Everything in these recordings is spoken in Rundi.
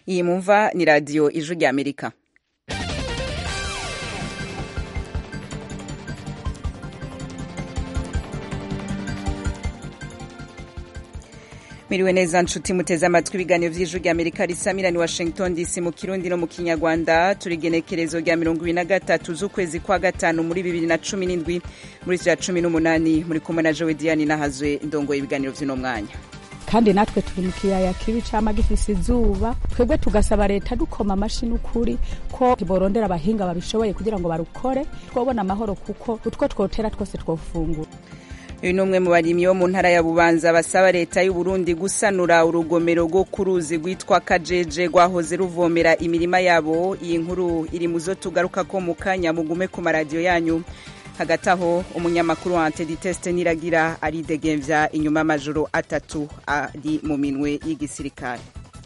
iyi mumva ni radiyo ijwi rya amerika Miriwe neza nshuti muteze amatwi ibiganiro vy'ijwi rya Amerika risamira ni Washington DC mu Kirundi no mu Kinyarwanda turi genekerezo rya mirongo ibiri na gatatu z'ukwezi kwa gatanu muri bibiri na cumi n'indwi muri vya cumi n'umunani muri kumwe na Jowe Diane nahazwe ndongoye ibiganiro vy'uno mwanya kandi natwe turi mu kiyaya kibi cama gifise izuba twebwe tugasaba leta dukoma amashi n'ukuri ko borondera abahinga babishoboye kugira ngo barukore twobona amahoro kuko utwo twotera twose twofungura uyu ni umwe mu barimyi bo mu ntara ya bubanza basaba leta y'u Burundi gusanura urugomero rwo ku ruzi rwitwa kajeje rwahoze ruvomera imirima yabo iyi nkuru iri mu zo tugaruka ko mu kanya mugume ku maradiyo yanyu hagati aho umunyamakuru wa antediteste niragira aridegemvya inyuma y'amajoro atatu ari mu minwe y'igisirikare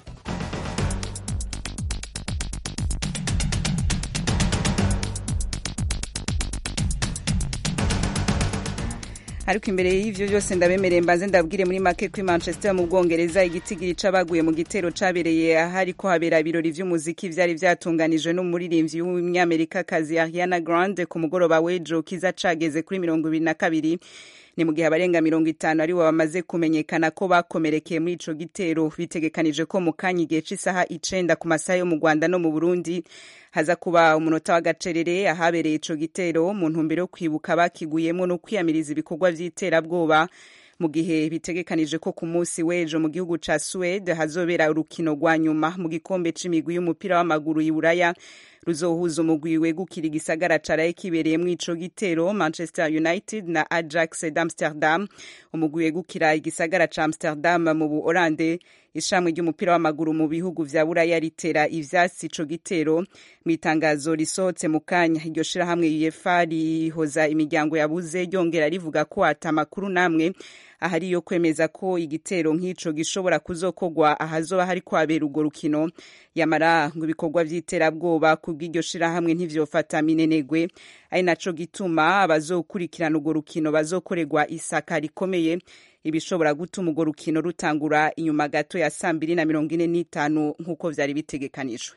ariko imbere y'ivyo byose ndabemereye mbanze ndabwire muri make ko Manchester mu Bwongereza igitigiri c'abaguye mu gitero cabereye ahari ko habera ibirori vy'umuziki vyari vyatunganijwe n'umuririmbyi w'umunyamerika kazi Ariana Grande ku mugoroba w'ejo kiza cageze kuri mirongo ibiri na kabiri ni mu gihe abarenga mirongo itanu aribo bamaze kumenyekana ko bakomerekeye muri ico gitero bitegekanije ko mu kanya igihe c'isaha icenda ku masaha yo mu Rwanda no mu Burundi haza kuba umunota w'agacerere ahabereye ico gitero mu ntumbero yo kwibuka bakiguyemo no kwiyamiriza ibikorwa vy'iterabwoba mu gihe bitegekanije ko ku munsi w'ejo mu gihugu ca Suede hazobera urukino rwa nyuma mu gikombe c'imigwi y'umupira w'amaguru y'Iburaya ruzohuza umugwi wegukira igisagara caraye kibereyemwo ico gitero Manchester United na Ajax d'Amsterdam umugwi wegukira igisagara ca Amsterdam mu Buholande ishamwe ry'umupira w'amaguru mu bihugu vya Buraya ritera ivyatsi ico gitero mu itangazo risohotse mu kanya iryo shirahamwe UEFA rihoza imiryango yabuze ryongera rivuga ko ata makuru namwe ahari yo kwemeza ko igitero nk'ico gishobora kuzokogwa ahazoba hari kwabera urwo rukino yamara ngo ibikorwa vy'iterabwoba kubw'iryo shirahamwe ntivyofata minenegwe ari naco gituma abazokurikirana urwo rukino bazokorerwa isaka rikomeye ibishobora gutuma urwo rukino rutangura inyuma gato ya saa mbiri na mirongo ine n'itanu nk'uko vyari bitegekanijwe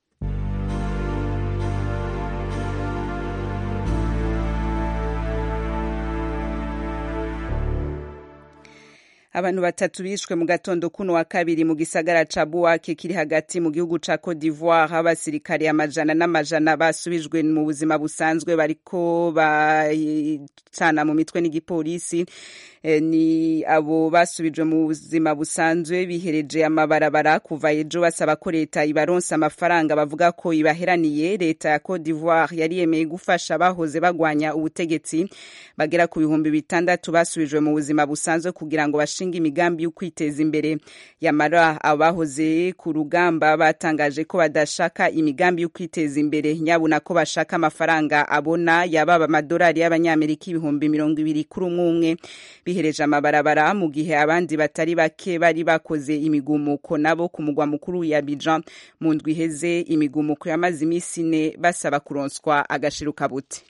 abantu batatu bishwe mu gatondo kuno wa kabiri mu gisagara ca Bouake kiri hagati mu gihugu ca Cote d'Ivoire abasirikare amajana n'amajana basubijwe mu buzima busanzwe bariko bacana mu mitwe n'igipolisi e, ni abo basubijwe mu buzima busanzwe bihereje amabarabara kuva ejo basaba ko leta ibaronsa amafaranga bavuga ko ibaheraniye leta ya Cote d'Ivoire yari yemeye gufasha bahoze bagwanya ubutegetsi bagera ku bihumbi bitandatu basubijwe mu buzima busanzwe kugira ngo bashinga imigambi yo kwiteza imbere yamara abahoze ku rugamba batangaje ko badashaka imigambi yo kwiteza imbere nyabuna ko bashaka amafaranga abona yababa amadolari y'abanyamerika ibihumbi mirongo ibiri kuri umwe umwe bihereje amabarabara mu gihe abandi batari bake bari bakoze imigumuko nabo ku mugwa mukuru ya Abidjan mu ndwi iheze imigumuko yamaze iminsi ine basaba kuronswa agashiruka buti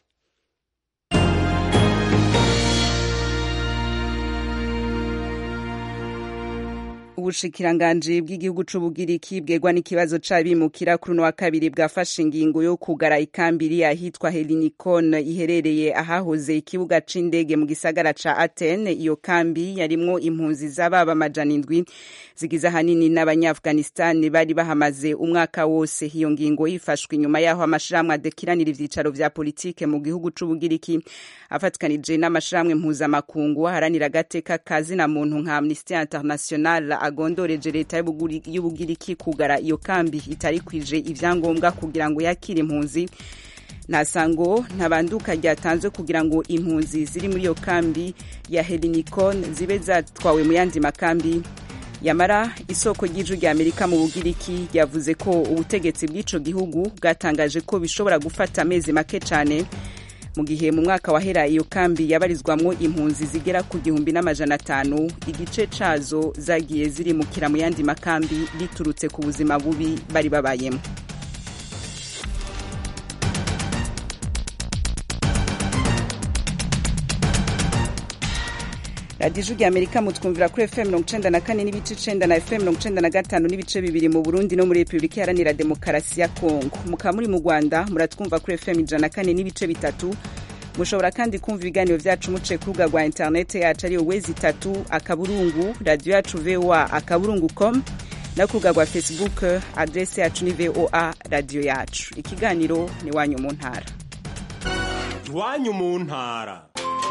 ubushikiranganji bw'igihugu c'ubugiriki bwegwa n'ikibazo c'abimukira kuri uno wa kabiri bwafashe ingingo yo kugara ikambiri ahitwa helinikon iherereye ahahoze ikibuga c'indege mu gisagara ca atene iyo kambi yarimwo impunzi z'ababa amajana indwi zigize ahanini n'abanyaafghanistan bari bahamaze umwaka wose iyo ngingo yifashwe inyuma yaho amashirahamwe adekiranira ivyicaro vya politike mu gihugu c'ubugiriki afatikanije n'amashirahamwe mpuzamakungu aharanira agateka kazina muntu nka amnesty international agondoreje leta y'ubugiriki kugara iyo kambi itari kwije ivyangombwa kugira ngo yakire impunzi nta sango ntabanduka ryatanzwe kugira ngo impunzi ziri muri iyo kambi ya helinikon zibe zatwawe mu yandi makambi yamara isoko ry'ijwi rya amerika mu bugiriki yavuze ko ubutegetsi bw'ico gihugu bwatangaje ko bishobora gufata amezi make cane mu gihe mu mwaka wahera iyo kambi yabarizwamwo impunzi zigera ku gihumbi n'amajana atanu igice cazo zagiye zirimukira mu yandi makambi biturutse ku buzima bubi bari babayemo radiyo ijwi amerika mutwumvira kuri fm mirongo icenda na kane n'ibice icenda na fm mirongo icenda na gatanu n'ibice bibiri mu burundi no muri repubulika iharanira demokarasi ya kongo mukaba muri mu rwanda muratwumva kuri fm ijana na kane n'ibice bitatu mushobora kandi kumva ibiganiro vyacu muciye ku rubuga rwa interinete yacu ariyo wezi itatu akaburungu radiyo yacu voa akaburungu com no ku rubuga rwa facebook adrese yacu ni voa radiyo yacu ikiganiro ni iwanyu mu ntara iwanyu mu ntara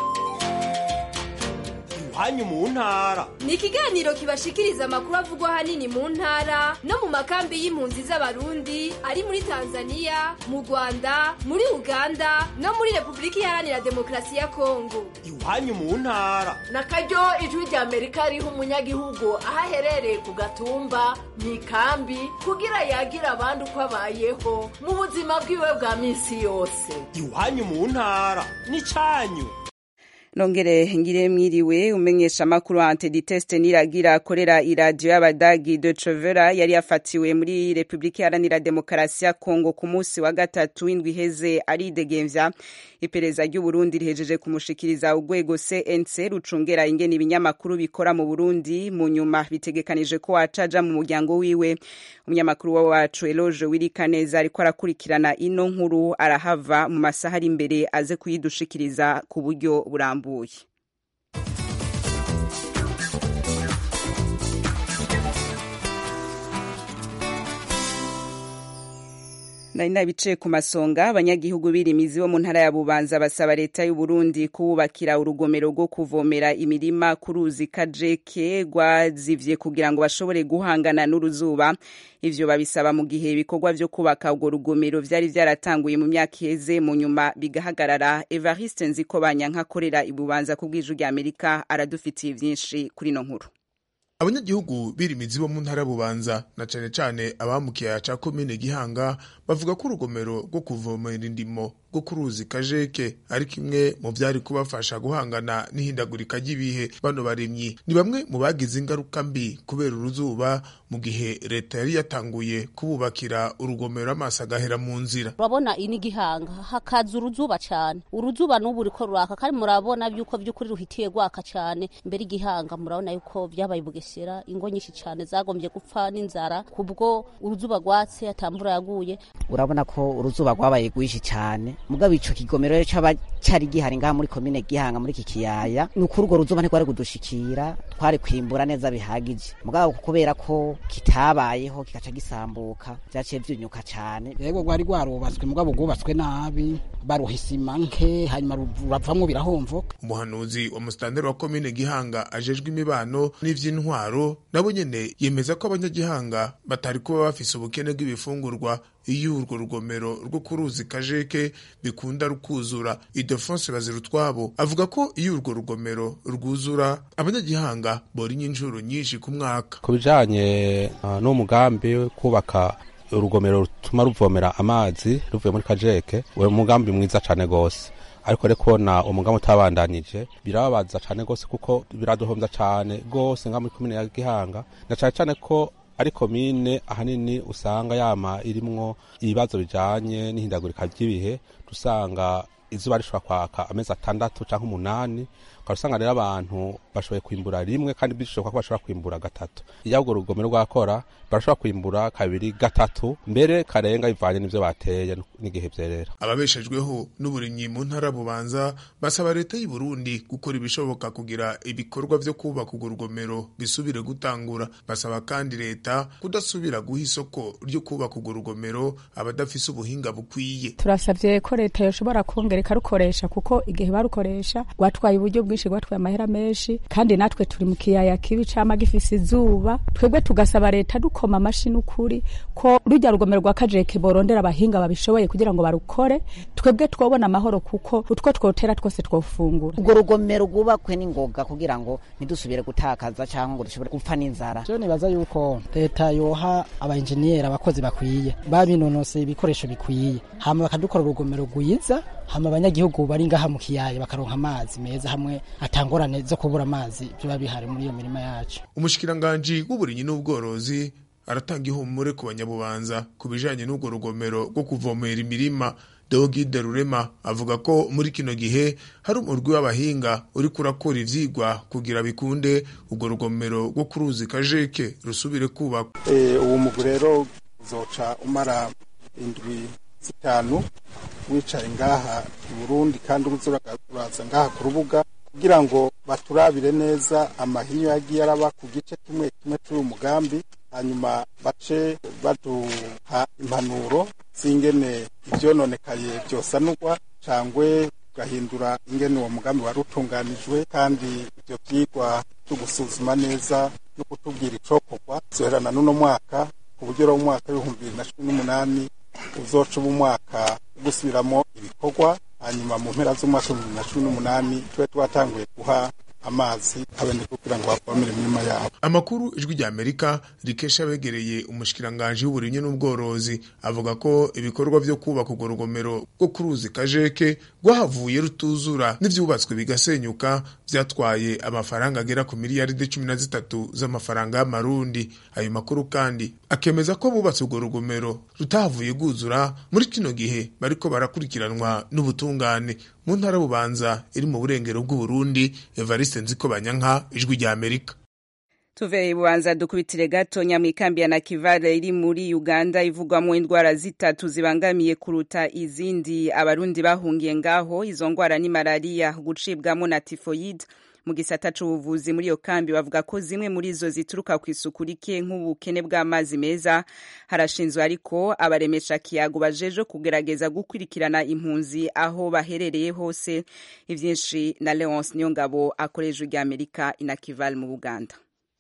iwanyu mu ntara ni ikiganiro kibashikiriza amakuru avugwa ahanini mu ntara no mu makambi y'impunzi z'abarundi ari muri tanzania mu rwanda muri uganda no muri repubulika iharanira demokarasi ya kongo iwanyu mu ntara na karyo ijwi rya amerika riha umunyagihugu aho aherereye ku gatumba mu ikambi kugira yagira abandi uko abayeho mu buzima bwiwe bwa minsi yose iwanyu mu ntara ni cyanyu nongere ngire mwiriwe umenyesha makuru antiditeste niragira akorera iradiyo y'abadagi de Trovera yari yafatiwe muri Republika Iharanira Demokarasi ya Kongo ku munsi wa gatatu w'indwi iheze aridegemvya iperereza ry'u Burundi rihejeje kumushikiriza urwego CNC rucungera ingene ibinyamakuru bikora mu Burundi mu nyuma bitegekanije ko acaja mu muryango wiwe umunyamakuru wacu Eloge Wirikaneza ariko arakurikirana ino nkuru arahava mu masaha ari imbere aze kuyidushikiriza ku buryo burambuye burambuye nari nabicaye ku masonga abanyagihugu birimizi bo mu ntara ya bubanza basaba leta y'u Burundi kububakira urugomero rwo kuvomera imirima ku ruzi kajeke rwazivye kugira ngo bashobore guhangana n'uruzuba ivyo babisaba mu gihe ibikorwa vyo kubaka urwo rugomero vyari vyaratanguye mu myaka iheze mu nyuma bigahagarara Evariste Nzikobanya nkakorera ibubanza ku bw'ijwi rya Amerika aradufitiye vyinshi kuri no nkuru abanyagihugu birimizi bo mu ntara bubanza na cane cane abamukiyaya ca komine gihanga bavuga ko urugomero rwo kuvomera indimo rwo ku ruzi kajeke ari kimwe mu vyari kubafasha guhangana n'ihindagurika ry'ibihe bano barimyi ni bamwe mu bagize ingaruka mbi kubera uruzuba mu gihe leta yari yatanguye kububakira urugomero amaso agahera mu nzira urabona ini gihanga hakaza uruzuba cane uruzuba n'ubu ruriko ruraka kandi murabona yuko vy'ukuri ruhitiye rwaka cane mbere igihanga murabona yuko vyabaye bugesera ingo nyinshi cane zagombye gupfa n'inzara kubwo uruzuba rwatse atambura yaguye urabona ko uruzuba rwabaye rwinshi cane mugabo ico kigomero caba cari gihari ngaha muri komine gihanga muri iki kiyaya ni ukuri urwo ruzuba ntirwari kudushikira twari kwimbura neza bihagije mugabo kubera ko kitabayeho kikaca gisambuka vyaciye vyunyuka cane yego rwari rwarubatswe mugabo rwubatswe nabi baruha isima nke hanyuma ruravamwo birahomvoka umuhanuzi wa musitanteri wa komine gihanga ajejwe imibano n'ivy'intwaro nabo nyene yemeza ko abanyagihanga batari kuba bafise ubukene bw'ibifungurwa iyo urwo rugomero rwo ku ruzi kajeke bikunda rukuzura idefonse bazirutwabo avuga ko iyo urwo rugomero rwuzura abanyagihanga borinya inshuro nyinshi ku mwaka ku bijanye uh, n'umugambi kubaka urugomero rutuma ruvomera amazi ruvuye muri kajeke uwo mugambi mwiza cane gose ariko rero kubona umugambi utabandanije birababaza cane gose kuko biraduhomvya cane gose nka muri komine ya gihanga na cane cane ko ari komine ahanini usanga yama irimwo ibibazo bijanye n'ihindagurika ry'ibihe dusanga izuba rishobora kwaka amezi atandatu canke umunani ukaba usanga rero abantu bashoboye kwimbura rimwe kandi bishoboka ko bashobora kwimbura gatatu iyo urwo rugomero rwakora barashobora kwimbura kabiri gatatu mbere karenga bivanye n'ivyo bateye n'igihe vyerera ababeshejweho n'uburimyi mu ntara bubanza basaba leta y'u Burundi gukora ibishoboka kugira ibikorwa vyo kubaka urwo rugomero bisubire gutangura basaba kandi leta kudasubira guha isoko ryo kubaka urwo rugomero abadafise ubuhinga bukwiye turasavye ko leta yoshobora kongera ikarukoresha kuko igihe barukoresha rwatwaye uburyo bwinshi rwatwaye amahera menshi kandi natwe turi mu kiyaya kibi cama gifise izuba twebwe tugasaba leta dukoma amashi n'ukuri ko rujya rugomero rwa kajeke borondera abahinga babishoboye kugira ngo barukore twebwe twobona amahoro kuko utwo twotera twose twofungura urwo rugomero rwubakwe n'ingoga kugira ngo ntidusubire gutakaza cyangwa ngo dushobore gupfa n'inzara je nibaza yuko leta yoha abainjeniyeri abakozi bakwiye babinonoseye ibikoresho bikwiye hama bakadukora urugomero rwiza hama abanyagihugu bari ngaha mu kiyaya bakaronka amazi meza hamwe atangorane zo kubura amazi biba bihari muri iyo mirima yacu umushikiranganji w'uburimyi n'ubworozi aratanga ihumure ku banyabubanza ku bijanye n'urwo rugomero rwo kuvomera imirima Deogide Rurema avuga ko muri kino gihe hari umurwi w'abahinga uri kurakora ivyigwa kugira bikunde urwo rugomero rwo ku ruzi kajeke rusubire kubakwa uwo mugwi rero uzoca umara indwi zitanu wicaye ngaha i burundi kandi uraza ngaha ku rubuga kugira ngo baturabire neza amahinyu yagiye araba ku gice kimwe kimwe cy'uyu mugambi hanyuma bace baduha impanuro z'ingene ivyononekaye vyosanurwa cangwe tugahindura ingene uwo mugambi wari utunganijwe kandi ivyo vyigwa vyo gusuzuma neza no kutubwira icokorwa zoherana n'uno mwaka ku buryo rero umwaka w'ibihumbi bibiri na cumi n'umunani uzoca uba umwaka wo gusubiramo ibikorwa hanyuma mu mpera z'umwaka w'ibihumbi bibiri na cumi n'umunani tube twatanguye guha amazi abene kugira ngo bavomere imirima yabo amakuru ijwi rya amerika rikesha abegereye umushikiranganji w'uburimyi n'ubworozi avuga ko ibikorwa vyo kubaka urwo rugomero rwo ku ruzi kajeke rwahavuye rutuzura n'ivyubatswe bigasenyuka vyatwaye amafaranga agera ku miliyaridi cumi na zitatu z'amafaranga y'amarundi ayo makuru kandi akemeza ko bubatse urwo rugomero rutahavuye rwuzura muri kino gihe bariko barakurikiranwa n'ubutungane mu ntara bubanza iri mu burengero bw'uburundi evariste nziko banyanka ijwi rya amerika tuve bubanza dukubitire gato nyamwikambi ya nakivale iri muri uganda ivugwamo indwara zitatu zibangamiye kuruta izindi abarundi bahungiye ngaho izo ndwara ni malariya gucibwamo na tifoyide mu gisata c'ubuvuzi muri iyo kambi bavuga ko zimwe muri zo zituruka ku isuku rike nk'ubukene bw'amazi meza harashinzwe ariko abaremesha kiyago bajeje kugerageza gukurikirana impunzi aho baherereye hose ivyinshi na Leonce Niyongabo akoresha rya Amerika inakival mu Buganda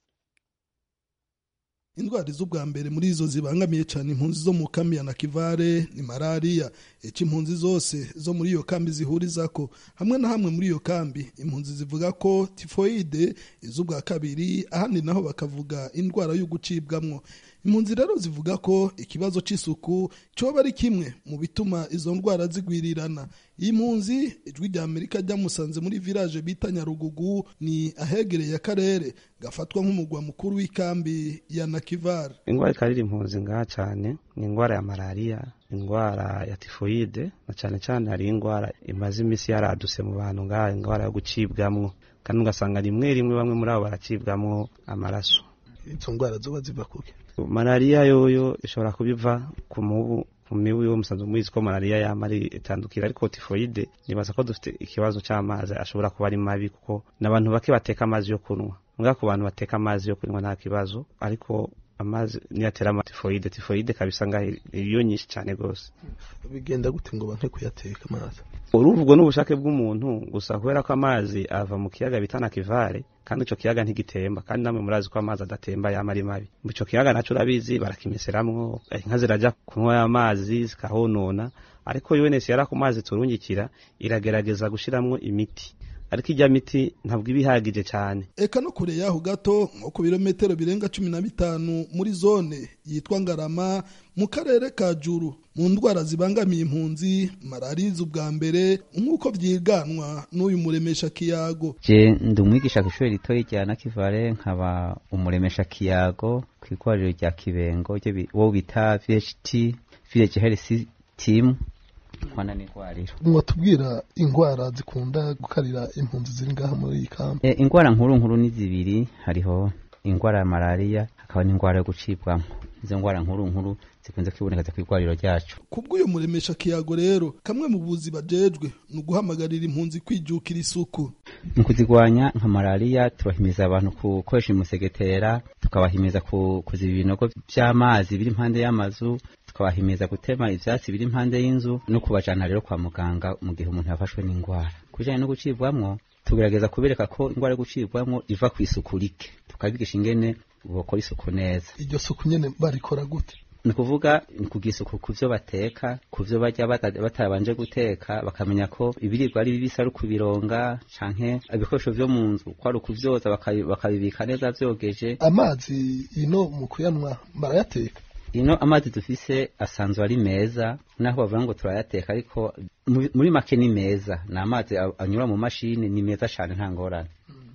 indwara z'ubwa mbere muri izo zibangamiye cyane impunzi zo mu kambi ya nakivare ni malariya icyo impunzi zose zo muri iyo kambi zihuriza ko hamwe na hamwe muri iyo kambi impunzi zivuga ko tifoyide iz'ubwa kabiri ahandi naho bakavuga indwara yo gucibwamwo impunzi rero zivuga ko ikibazo cy'isuku cyoba ari kimwe mu bituma izo ndwara zigwirirana iyi mpunzi ijwi rya amerika ryamusanze muri village bita nyarugugu ni ahegereye akarere gafatwa nk'umugwa mukuru w'ikambi ya nakivare indwara ikarira impunzi ngaha cyane ni indwara ya malariya indwara ya tifoyide na cyane cyane hari indwara imaze iminsi yaraduse mu bantu ngaha indwara yo gucibwamwo kandi ugasanga rimwe rimwe bamwe muri abo baracibwamwo amaraso izo ndwara zoba ziva kuke malariya yoyo ishobora kubiva ku mubu mu mibu yo musanzwe mubizi ko malariya yama ari itandukira ariko tifoyide nibaza ko dufite ikibazo cy'amazi ashobora kuba ari mabi kuko n'abantu bake bateka amazi yo kunywa mbwa ku bantu bateka amazi yo kunywa nta kibazo ariko amazi niyatera ama tifoyide tifoyide kabisa ngaho iyo nyinshi cyane rwose bigenda gute ngo banke kuyateka amazi uruvugwa n'ubushake bw'umuntu gusa kubera ko amazi ava mu kiyaga bita nakivare kandi ico kiyaga ntigitemba kandi namwe murazi ko amazi adatemba yama ari mabi ico kiyaga naco urabizi barakimeseramwo inka ziraja kunywa amazi zikahonona ariko UNS yara ku mazi turungikira iragerageza gushiramwo imiti ariko ijya miti ntabwo iba ihagije cyane eka no kure yaho gato nko ku birometero birenga cumi na bitanu muri zone yitwa ngarama mu karere ka juru mu ndwara zibangamiye impunzi malariya ubwa mbere nk'uko byiganwa n'uyu muremesha kiyago je ndi umwigisha ku ishuri ritoya rya nakivare nkaba umuremesha kiyago ku ikorero rya kibengo wo bita vht village health team nkwana n'indwariro mwatubwira indwara zikunda gukarira impunzi ziri ngaha muri iyi kambi e, indwara nkuru nkuru ni zibiri hariho indwara ya malariya hakaba n'indwara yo gucibwamo izo ndwara nkuru nkuru zikunze kwibonekeza ku igwariro ryacu kubw'uyu muremesha kiyago rero kamwe mu buzi bajejwe ni uguhamagarira impunzi kwijukira isuku mu kuzigwanya nka malariya tubahimiza abantu gukoresha umusegetera tukabahimiza kuziba ibinogo by'amazi biri impande y'amazu tukabahimiza gutema ivyatsi biri impande y'inzu no kubajana rero kwa muganga mu gihe umuntu yafashwe n'indwara kubijanye no gucibwamwo tugerageza kubereka ko indwara yo gucibwamwo iva ku isuku rike tukabigisha ingene bokora isuku neza iryo suku nyene barikora gute ni ukuvuga ni kugira isuku ku byo bateka ku byo barya batabanje guteka bakamenya ko ibiribwa ari bibisi ari ukubironga canke ibikoresho vyo mu nzu ko ari ukuvyoza bakabibika neza vyogeje amazi ino mu kuyanwa barayateka ino amazi dufise asanzwe ari meza naho bavuga ngo turayateka ariko muri make ni meza ni amazi anyura mu mashini ni meza cyane nta ngorane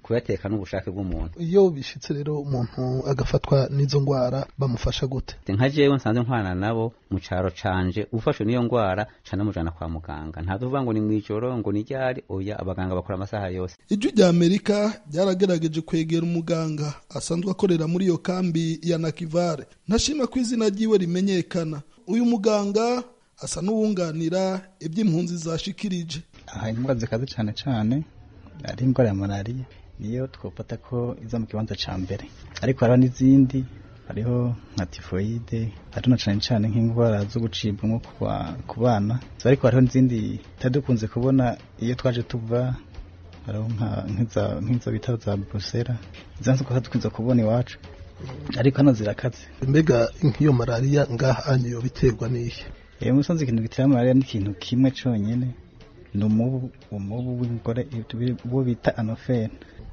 kuyateka n'ubushake bw'umuntu iyo bishitse rero umuntu agafatwa n'izo ngwara bamufasha gute nka jewe nsanzwe nkwana nabo mu caro canje ufashwe n'iyo ngwara ca namujana kwa muganga ntavuga ngo ni mw'ijoro ngo ni ryari oya abaganga bakora amasaha yose ijwi rya amerika ryaragerageje kwegera umuganga asanzwe akorera muri iyo kambi ya nakivare ntashima ko izina ryiwe rimenyekana uyu muganga asa n'uwunganira iby'impunzi zashikirije aha indwara zikaze cyane cyane ari indwara ya malariya niyo twafata ko iza mu kibanza cya mbere ariko hariho n'izindi hariho nka tifoyide hariho na cyane cyane nk'indwara zo gucibwamo ku bana ariko hariho n'izindi tutari dukunze kubona iyo twaje tuva hariho nk'izo bita za burusera izo nzu dukunze kubona iwacu ariko hano zirakaze mbega nk'iyo malariya ngaha niyo biterwa n'iyi iyo musanze ikintu gitera malariya ni ikintu kimwe cyonyine ni umubu umubu w'ingore uwo bita anofene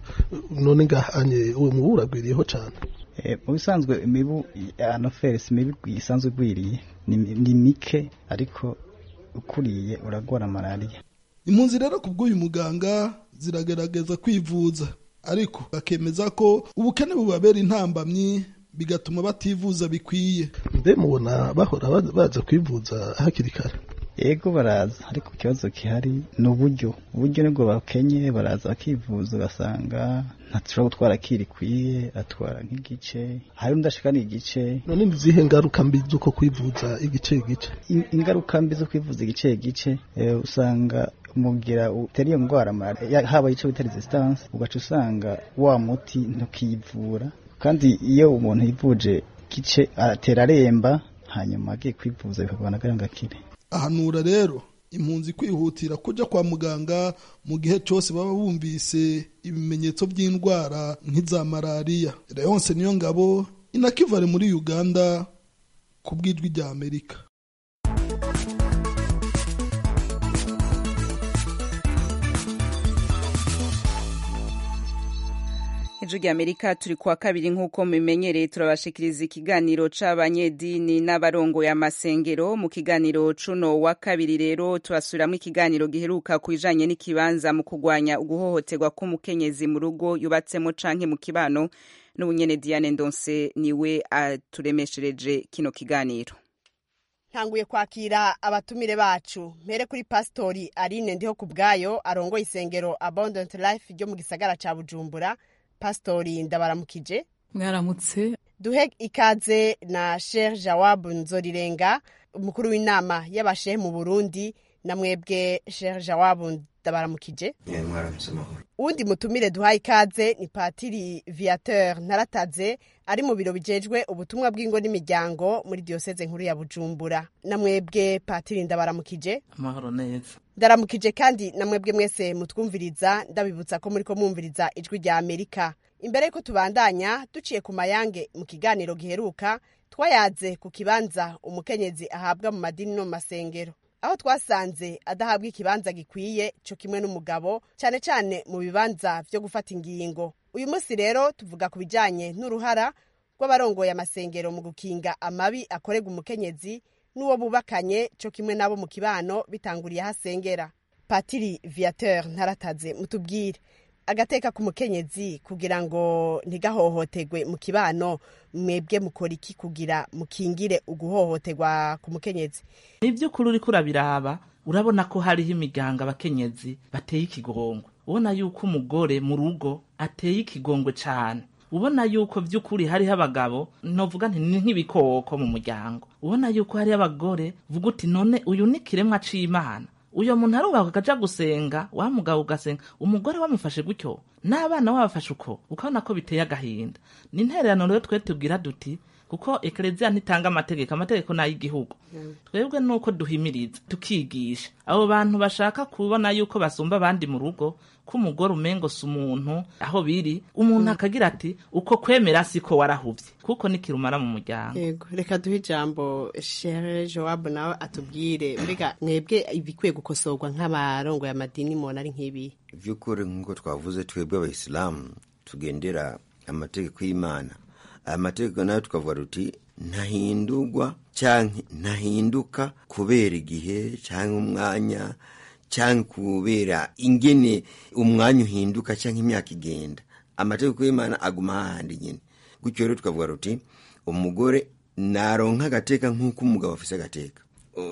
none ngahanye uwo mubu uragwiriyeho cyane mu bisanzwe imibu ya anofere si imibu isanzwe igwiriye ni mike ariko ukuriye uragwara malariya impunzi rero ku bw'uyu muganga ziragerageza kwivuza ariko bakemeza ko ubukene bubabera intambamyi bigatuma bativuza bikwiye mbe mubona bahora baza kwivuza hakiri kare yego baraza ariko ikibazo gihari ni uburyo uburyo nibwo bakenye baraza bakivuza ugasanga ntashobora gutwara kirikwiye atwara nk'igice hari undi ashika n'igice none ni izihe ngaruka mbi z'uko kwivuza igice igice ingaruka mbi zo kwivuza igice igice usanga mugira utera iyo ndwara haba icyo bita resistance ugaca usanga wa muti ntukiyivura kandi iyo umuntu yivuje gice atera aremba hanyuma agiye kwivuza bikagabana ngo akire ahanura rero impunzi kwihutira kujya kwa muganga mu gihe cyose baba bumvise ibimenyetso by'indwara nk'iza malariya reyonse niyo ngabo inakivare muri uganda ku bw'ijwi rya amerika ijwi rya amerika turi kuwa kabiri nk'uko mubimenyereye turabashikiriza ikiganiro c'abanyedini n'abarongoye amasengero mu kiganiro cuno wa kabiri rero turasubiramwo ikiganiro giheruka ku bijanye n'ikibanza mu kurwanya uguhohoterwa k'umukenyezi mu rugo yubatsemo canke mu kibano n'ubunyene diane ndonse niwe aturemeshereje kino kiganiro ntanguye kwakira abatumire bacu mpere kuri pasitori aline ndiho ku bwayo arongoye isengero abundant life ryo mu gisagara ca bujumbura pasitori ndabaramukije mwaramutse duhe ikaze na sher jawabu nzorirenga umukuru w'inama y'abashehe mu burundi na mwebwe sher jawabu ndabaramukije uwundi mutumire duhaye ikaze ni patiri viateur ntarataze ari mu biro bijejwe ubutumwa bw'ingo n'imiryango muri diyoseze nkuru ya bujumbura na mwebwe patiri ndabaramukije amahoro neza ndaramukije kandi na mwebwe mwese mutwumviriza ndabibutsa ko muri ko mwumviriza ijwi rya amerika imbere yuko tubandanya duciye ku mayange mu kiganiro giheruka twayaze ku kibanza umukenyezi ahabwa mu madini no mu masengero aho twasanze adahabwa ikibanza gikwiye cyo kimwe n'umugabo cyane cyane mu bibanza byo gufata ingingo uyu munsi rero tuvuga ku bijyanye n'uruhara rw'abarongoye amasengero mu gukinga amabi akorerwa umukenyezi n'uwo bubakanye cyo kimwe nabo mu kibano bitanguriye aho asengera patiri viateur ntarataze mutubwire agateka k'umukenyezi kugira ngo ntigahohoterwe mu kibano mwebwe mukora iki kugira mukingire uguhohoterwa ku mukenyezi ni iby'ukuri uriko urabiraba urabona ko hariho imiryango abakenyezi bateye ikigongwe ubona yuko umugore mu rugo ateye ikigongwe cyane ubona yuko by'ukuri hariho abagabo novuga nti ni nk'ibikoko mu muryango ubona yuko hariho abagore vuga uti none uyu ni kiremwa c'imana uyo muntu arubaka akaja gusenga wa mugabo ugasenga umugore wamufashe gutyo n'abana wabafashe uko ukabona ko biteye agahinda ni intererano rero twe tubwira duti kuko ekereziya ntitanga amategeko amategeko ni ay'igihugu twebwe nuko duhimiriza tukigisha abo bantu bashaka kubona yuko basumba abandi mu rugo ko umugore umengo si umuntu aho biri umuntu akagira ati uko kwemera siko warahuvye kuko nikirumara mu muryango yego reka duhe ijambo shere jowabu nawe atubwire mbega mwebwe ibikwiye gukosorwa nk'abarongo y'amadini mubona ari nk'ibi vy'ukuri nk'uko twavuze twebwe abayisilamu tugendera amategeko y'imana aya mategeko nayo tukavuga tuti ntahindurwa canke ntahinduka kubera igihe canke umwanya cyangwa kubera ingene umwanya uhinduka cyangwa imyaka igenda amategeko y'imana aguma hahandi nyine gutyo rero tukavuga ruti umugore naronka agateka nk'uko umugabo afise agateka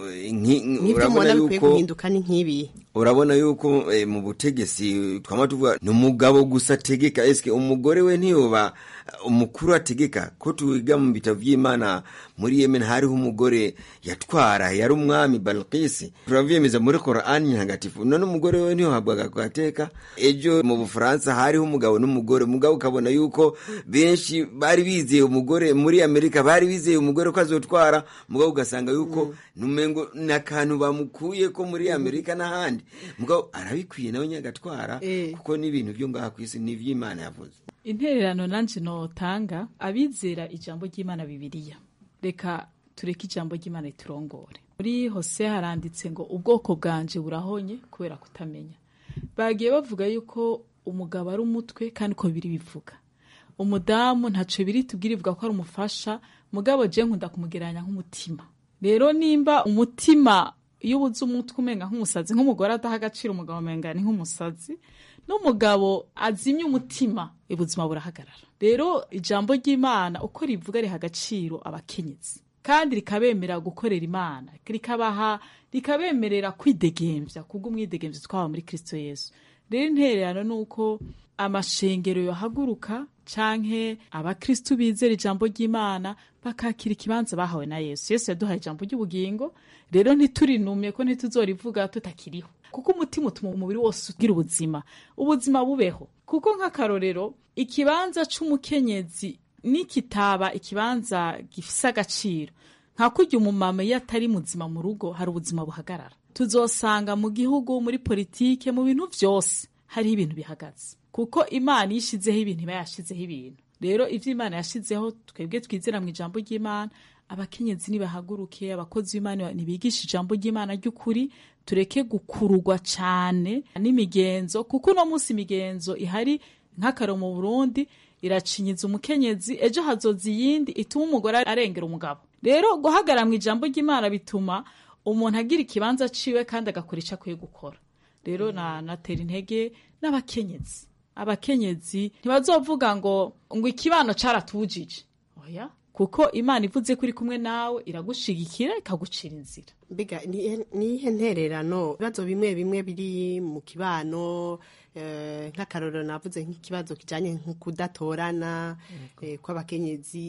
n'ibyo mubona bikwiye guhinduka ni nk'ibi urabona yuko eh, mu butegetsi twama tuvuga ni umugabo gusa ategeka eske umugore we ntiyoba umukuru ategeka ko twiga mu bitabo by'imana muri yemen hariho umugore yatwara yari umwami balkisi turavyemeza muri korani ntagatifu none umugore we ntiyohabwaga gateka ejo mu bufaransa hariho umugabo n'umugore umugabo ukabona yuko benshi bari bizeye umugore muri amerika bari bizeye umugore ko azotwara mugabo ugasanga yuko numengo ni akantu bamukuye ko muri amerika n'ahandi mugabo arabikwiye nawe nyagatwara kuko n'ibintu byo ngaha ku isi ni iby'imana yavuze intererano nanje notanga abizera ijambo ry'imana bibiliya reka tureke ijambo ry'imana riturongore muri hose haranditse ngo ubwoko bwanje burahonye kubera kutamenya bagiye bavuga yuko umugabo ari umutwe kandi ko biri bivuga umudamu ntaco biri tubwira ivuga ko ari umufasha mugabo je nkunda kumugereranya nk'umutima rero nimba umutima iyo ubuze umutwe umenga nk'umusazi nk'umugore adaha agaciro umugabo umenga ni nk'umusazi n'umugabo azimye umutima ubuzima burahagarara rero ijambo ry'imana uko rivuga riha agaciro abakenyezi kandi rikabemera gukorera imana rikabaha rikabemerera kwidegembya kubw'umwidegembyo twaba muri kristo yesu rero intererano ni uko amashengero yohaguruka canke abakristu bizera ijambo ry'imana bakakira ikibanza bahawe na yesu yesu yaduhaye ijambo ry'ubugingo rero ntiturinumye ko ntituzorivuga tutakiriho kuko umutima utuma umubiri wose ugira ubuzima ubuzima bubeho kuko nk'akarorero ikibanza c'umukenyezi nikitaba ikibanza gifise agaciro nka kurya umumama iyo atari muzima mu rugo hari ubuzima buhagarara tuzosanga mu gihugu muri politike mu bintu vyose hariho ibintu bihagaze kuko imana iyo ishizeho ibintu iba yashizeho ibintu rero ivyo imana yashizeho twebwe twizera mu ijambo ry'imana abakenyezi nibahaguruke abakozi b'imana nibigisha ijambo ry'imana ry'ukuri tureke gukururwa cane n'imigenzo kuko uno munsi imigenzo ihari nk'akaro mu burundi iracinyiza umukenyezi ejo hazoza iyindi ituma umugore arengera umugabo rero guhagarara mu ijambo ry'imana bituma umuntu agira ikibanza ciwe kandi agakora ico akwiye gukora rero na natera intege n'abakenyezi abakenyezi ntibazovuga ngo ngo ikibano caratujije oya kuko imana ivuze ko iri kumwe nawe iragushigikira ikagucira inzira mbega nihe ntererano ibibazo bimwe bimwe biri mu kibano nk'akarorero navuze nk'ikibazo kijyanye nko kudatorana kw'abakenyezi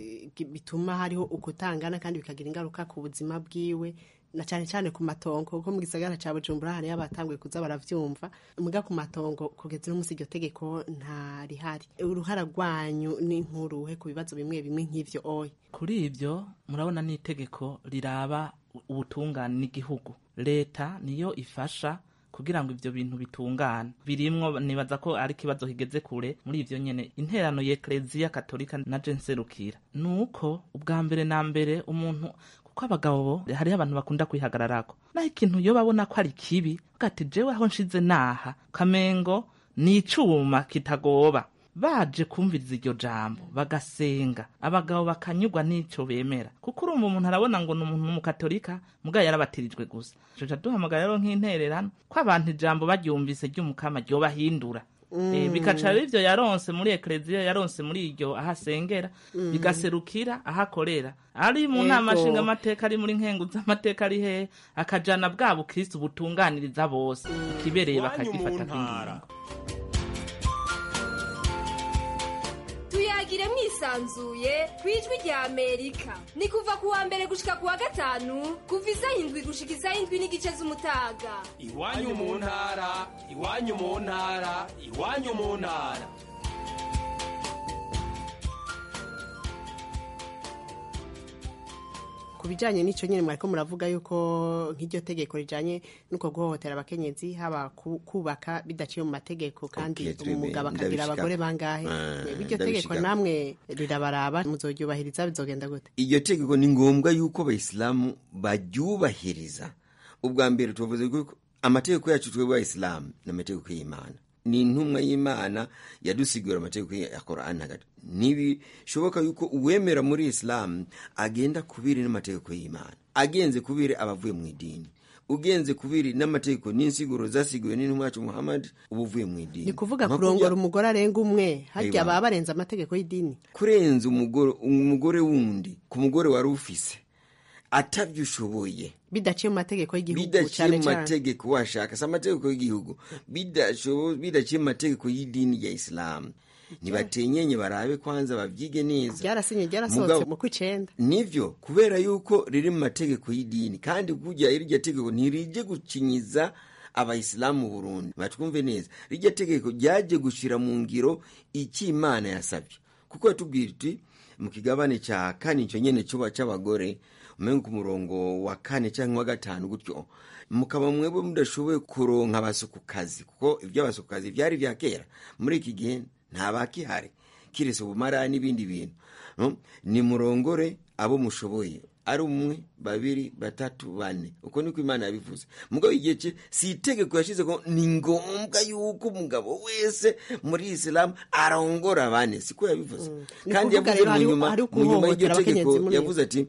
bituma hariho ukutangana kandi bikagira ingaruka ku buzima bwiwe na cyane cyane ku matongo kuko mu gisagara cya bujumbura hariyo abatanguye kuza baravyumva muga ku matongo kugeza uno munsi iryo tegeko nta rihari uruhara rwanyu ni nkuruhe ku bibazo bimwe bimwe nk'ivyo oya kuri ibyo murabona n'itegeko riraba ubutungane n'igihugu leta niyo ifasha kugira ngo ivyo bintu bitungane birimwo nibaza ko ari ikibazo kigeze kure muri ivyo nyene interano y'ekleziya katolika na je nserukira nuko ubwa mbere na mbere umuntu kuko abagabo bo hariho abantu bakunda kwihagararako naho ikintu iyo babona ko ari kibi bwati jewe aho nshize naha kamengo ni icuma kitagoba baje kumviriza iryo jambo bagasenga abagabo bakanyurwa n'ico bemera kuko urumva umuntu arabona ngo ni umuntu w'umukatolika mugabo yarabatirijwe gusa tuca duhamagara rero nk'intererano ko abantu ijambo baryumvise ry'umukama ryobahindura Eh, bikaca rero ivyo yaronse muri ekleziya yaronse muri iryo aho asengera Mm. bigaserukira aho akorera ari mu Ego. nama nshinga amateka ari muri nkengu z'amateka ari hehe akajana bwa bukristu butunganiriza bose ikibereye bakagifata nk'ingingo tuyagire mwisanzuye ku ijwi rya amerika ni kuva ku wa mbere gushika ku wa gatanu kuva isaha indwi gushika isaha indwi n'igice z'umutaga iwanyu mu ntara iwanyu mu ntara iwanyu mu ntara ku bijyanye n'icyo nyine mwariko muravuga yuko nk'iryo tegeko rijyanye n'uko guhohotera abakenyezi haba ku- kubaka bidaciye mu mategeko kandi Okay, twebwe umugabo akagira ndabishika. abagore bangahe Ah, iryo tegeko ndabishika. namwe rirabaraba muzoryubahiriza bizogenda gute iryo tegeko ni ngombwa yuko abayisilamu baryubahiriza ubwa mbere tuvuze ko amategeko yacu twebwe abayisilamu ni amategeko y'imana ni intumwa y'imana yadusigura amategeko ya korani hagati ntibishoboka yuko uwemera muri isilamu agenda kubiri n'amategeko y'imana agenze kubiri aba avuye mu idini ugenze kubiri n'amategeko n'insiguro zasiguwe n'intumwa yacu muhammad uba uvuye mu idini ni kuvuga Nka kurongora kurya- umugore arenga umwe harya Aiwa. baba barenze amategeko y'idini kurenza umugore umugore wundi ku mugore wari ufise atabyo ushoboye bidaciye mu mategeko y'igihugu bidaciye cyane mu cyane mategeko washaka si amategeko y'igihugu bidashobo- bidaciye mu mategeko y'idini ya isilamu ntibatenyenye barabe kwanza babyige neza byarasinye byarasohotse Mugabo- mu kw'icenda nivyo kubera yuko riri mu mategeko y'idini kandi kurya iryo tegeko ntirije gukinyiza abayisilamu mu burundi batwumve neza rirya tegeko ryaje gushira mu ngiro icyo imana yasabye kuko yatubwira iti mu kigabane cya kane icyo nyene cuba c'abagore umenga ku murongo wa kane cyangwa wa gatanu gutyo mukaba mwebwe mudashoboye kuronka abasukukazi kuko iby'abasukukazi byari vya kera muri iki gihe nta bakihari kiretse ubumara n'ibindi bintu Mm? ni murongore abo mushoboye ari umwe babiri batatu bane uko niko imana yabivuze mugabo igihe cye si itegeko yashize ko ni ngombwa yuko umugabo wese muri isilamu arongora bane siko yabivuze Ni kandi kuvuga yavuze rero mu hari- nyuma hari mu nyuma y'iryo ukuhohotera tegeko abakenyezi muri yavuze ati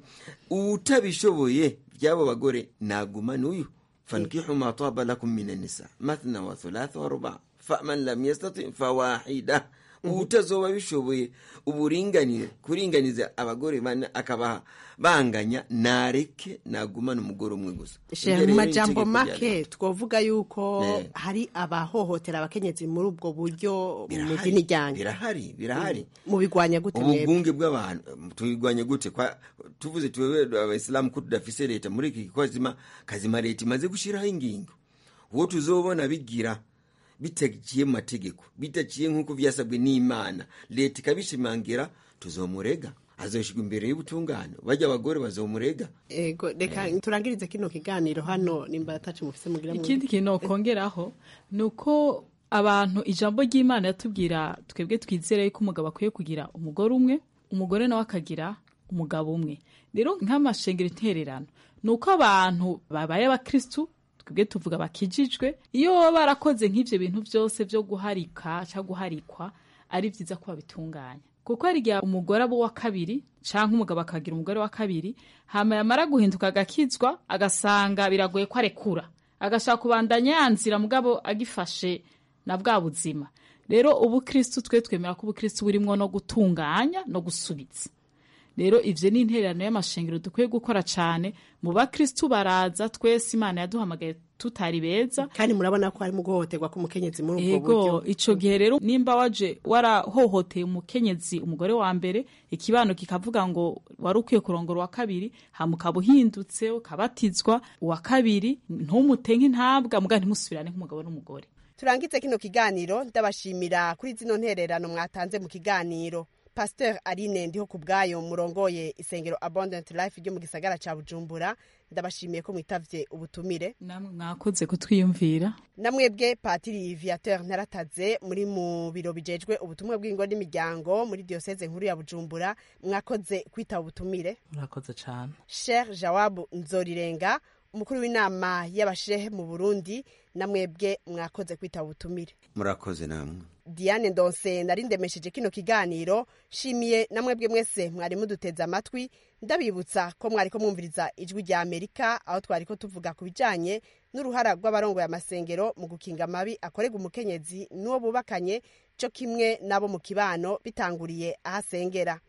utabishoboye by'abo bagore naguma n'uyu fankihu ma taba lakum min nisa mathna wa thulatha wa ruba faman lam yastati fawahida utazoba bishoboye uburinganire kuringaniza abagore bane akabaha banganya nareke nagumana umugore umwe gusa Shehe, Iryo mu rero ni majambo itegeko rya make twovuga yuko Eh. hari abahohotera abakenyezi muri ubwo buryo mu Birahari, dini ryanyu birahari birahari mu bigwanya gute mwebwe ububunge bw'abantu tubigwanya gute kwa tuvuze tuwewe abayisilamu ko tudafise leta muri iki kazima kazima leta imaze gushiraho ingingo uwo tuzobona bigira bitaciye mu mategeko bitaciye nk'uko vyasabwe n'imana leta ikabishimangira tuzomurega azoshirwa imbere y'ubutungane bajya abagore bazomurega ego reka turangirize kino kiganiro hano nimba atacu mufise mugira mu- ikindi kintu nokongeraho ni uko abantu ijambo ry'imana yatubwira twebwe twizere yuko umugabo akwiye kugira umugore umwe umugore nawe akagira umugabo umwe rero nk'amashengero intererano ni uko abantu babaye abakristu twebwe tuvuga bakijijwe iyo baba barakoze nk'ibyo bintu byose byo guharika cyangwa guharikwa ari byiza ko babitunganya kuko hari igihe umugore aba uwa kabiri cyangwa umugabo akagira umugore wa kabiri hama yamara guhinduka agakizwa agasanga biragoye ko arekura agashaka kubandanya yanzira mugabo agifashe na bwa buzima rero ubukristu twe twemera ko ubukristu burimwo no gutunganya no gusubiza rero ivyo ni intererano y'amashengero dukwiye gukora cane mu bakristu baraza twese imana yaduhamagaye tutari beza kandi murabona ko harimo guhohoterwa k'umukenyezi muri ubwo buryo ego ico gihe rero nimba waje warahohoteye umukenyezi umugore wa mbere ikibano kikavuga ngo wari ukwiye kurongora uwa kabiri hama ukaba uhindutse ukabatizwa uwa kabiri ntumutenke ntabwa muga ntimusubirane nk'umugabo n'umugore turangize kino kiganiro ndabashimira kuri zino ntererano mwatanze mu kiganiro pasteur aline ndiho ku bwayo murongoye isengero abundant life ryo mu gisagara ca bujumbura ndabashimiye ko mwitavye ubutumire namwe mwakoze kutwiyumvira namwebwe patiri viateur ntarataze muri mu biro bijejwe ubutumwa bw'ingo n'imiryango muri diyoseze nkuru ya bujumbura mwakoze kwitaba ubutumire murakoze cyane Sheikh Jawabu Nzorirenga umukuru w'inama y'abashehe mu Burundi namwebwe mwakoze kwitaba ubutumire murakoze namwe Diane Ndonse nari ndemesheje kino kiganiro shimiye namwebwe mwese mwari muduteze amatwi ndabibutsa ko mwari ko mwumviriza ijwi rya Amerika aho twari ko tuvuga ku bijanye n'uruhara rw'abarongoye amasengero mu gukinga amabi akorerwa umukenyezi n'uwo bubakanye cyo kimwe n'abo mu kibano bitanguriye ahasengera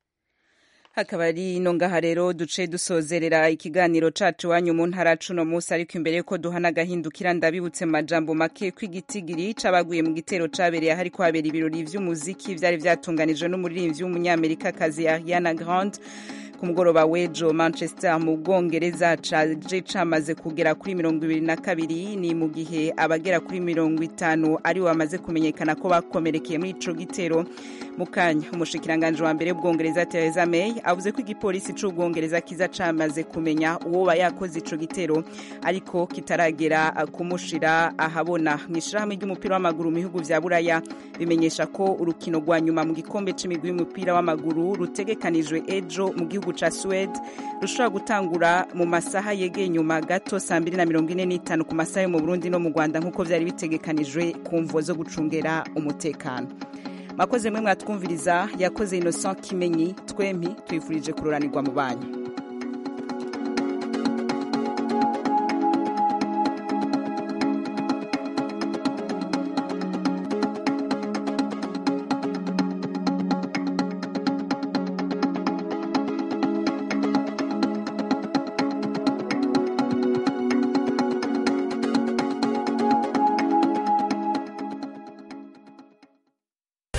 hakaba ari ino ngaha rero duce dusozerera ikiganiro cacu wanyu mu ntara cuno munsi ariko imbere yuko duhana agahindukira ndabibutse mu majambo make kw'igitigiri c'abaguye mu gitero cabereye ahari kuhabera ibirori vy'umuziki vyari vyatunganijwe n'umuririmbyi w'umunyamerikakazi Ariana Grande ku mugoroba w'ejo manchester mu bwongereza caje camaze kugera kuri mirongo ibiri na kabiri ni mu gihe abagera kuri mirongo itanu aribo bamaze kumenyekana ko bakomerekeye muri ico gitero mu kanya umushikiranganji wa mbere w'ubwongereza theresa may avuze ko igipolisi c'ubwongereza kiza camaze kumenya uwoba yakoze ico gitero ariko kitaragera kumushira ahabona mu ishirahamwe ry'umupira w'amaguru mu bihugu vya buraya bimenyesha ko urukino rwa nyuma mu gikombe c'imigwi y'umupira w'amaguru rutegekanijwe ejo mu gihugu ca Suède rushobora gutangura mu masaha yegeye nyuma gato saa mbiri na mirongo ine n'itanu ku masaha yo mu Burundi no mu Rwanda nk'uko vyari bitegekanijwe ku mvo zo gucungera umutekano mwakoze mwe mwatwumviriza yakoze Innocent Kimenyi twempi twifurije kuroranirwa mu banyu